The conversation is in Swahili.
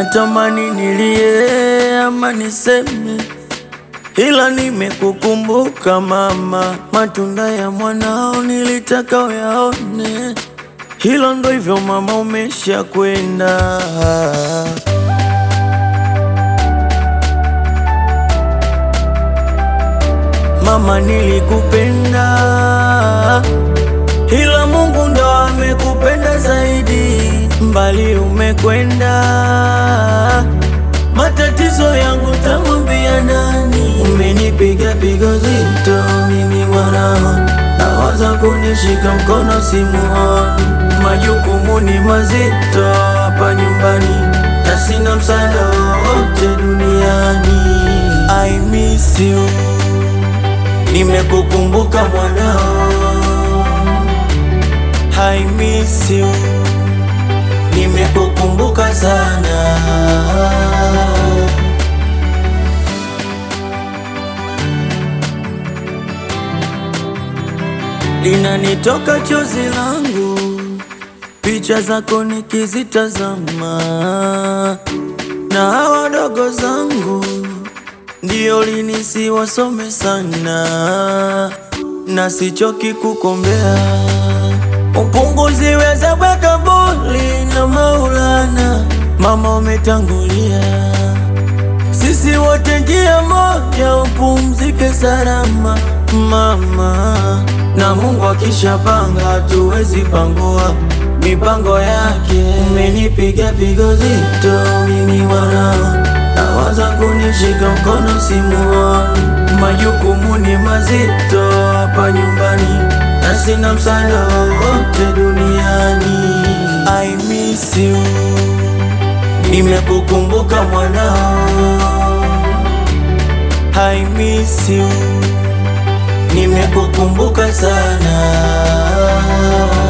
natamani nilie ama niseme, ila nimekukumbuka mama, matunda ya mwanao nilitaka uyaone, hilo ndo hivyo mama, umesha kwenda. Mama, nilikupenda ila Mungu ndo amekupenda zaidi, mbali umekwenda. Matatizo yangu tamwambia nani? Umenipiga pigo zito, mimi mwanao, nawaza kunishika mkono simuoni. Majukumu ni mazito hapa nyumbani, na sina msaada wowote duniani. I miss you, nimekukumbuka mwanao I miss you, nimekukumbuka sana. Linanitoka chozi langu, picha zako nikizitazama, na hawa dogo zangu ndio linisi wasome sana, na sichoki kukombea upunguziwe za kabuli na Maulana. Mama umetangulia, sisi wote njia moja, upumzike salama mama, na Mungu akishapanga hatuwezi pangua mipango yake. Umenipiga pigo zito, mimi mwanao, nawaza kunishika mkono simuoni. Majukumu ni mazito hapa nyumbani na sina msaada wowote duniani. I miss you, nimekukumbuka mwanao. I miss you, nimekukumbuka sana.